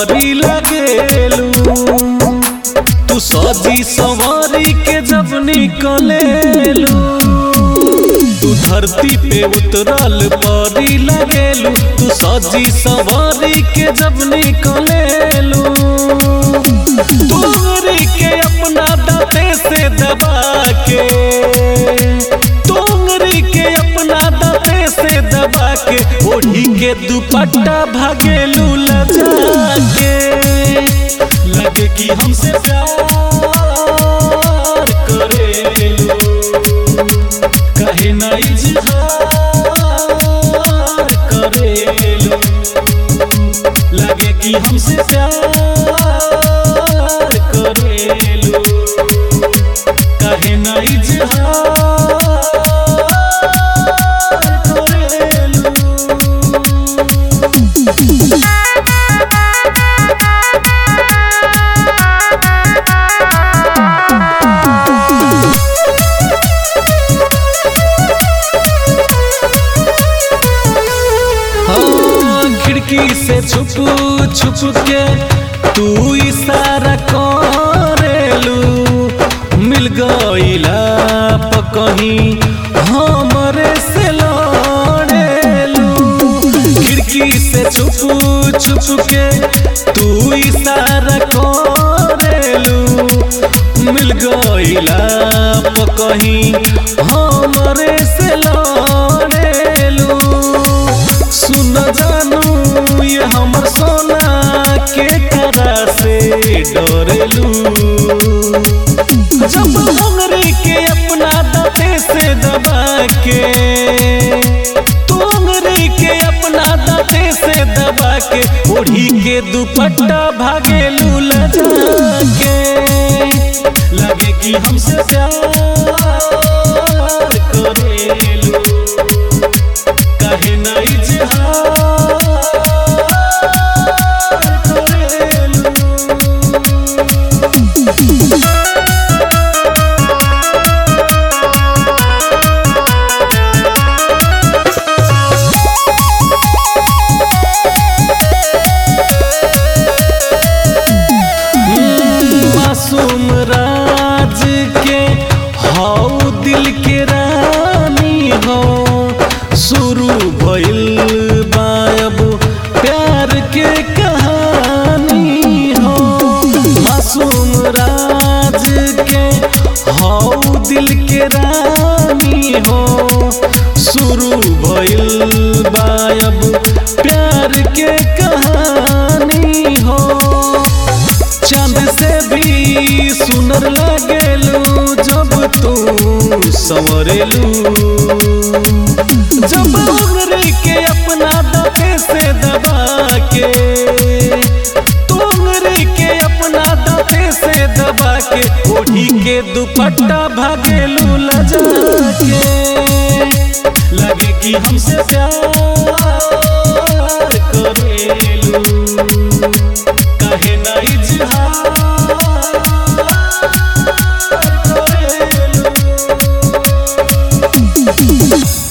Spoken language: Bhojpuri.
परी लगेलू तू सजी सवारी के जब निकलेलू तू धरती पे उतरल परी लगेलू तू सजी सवारी के जब निकलेलू तोरी के अपना दाते से दबा के तोरी के अपना दाते से दबा के ओढ़ी के दुपट्टा भागेलू लजा के लगे कि हमसे प्यार करेलू कहे ना इजहार करेलू लगे कि हमसे प्यार करेलू कहे ना इजहार करेलू हाँ, खिड़की से छुप छुप के तू इशारा करेलू मिल गईला प कहीं हमरे से लड़ेलू खिड़की से छुप छुप के तू इशारा करेलू मिल गईला प कहीं हमरे से लड़ेलू सुन जानू ये हमर सोना के करा से डरेलू जब उंगरी के अपना दाते से दबा के तू उंगरी के अपना दाते से दबा के ओढ़ी के दुपट्टा भागेलू लजा के लगे कि हमसे प्यार करेलू कहे ना इजहार करेलू मासूम राज के हौ दिल के रानी हो शुरू भइल बायब प्यार के कहानी हो मासूम राज के हौ दिल के रानी हो शुरू भइल बायब प्यार के कहानी हो चांद से भी सुनर लगेलू जब तू संवरेलू जब उंगरी के अपना दाते से दबा के तू उंगरी के अपना दाते से दबा के ओढ़ी के दुपट्टा भागेलू लजा के लगे कि हमसे प्यार करेलू कहे ना इजहार करेलू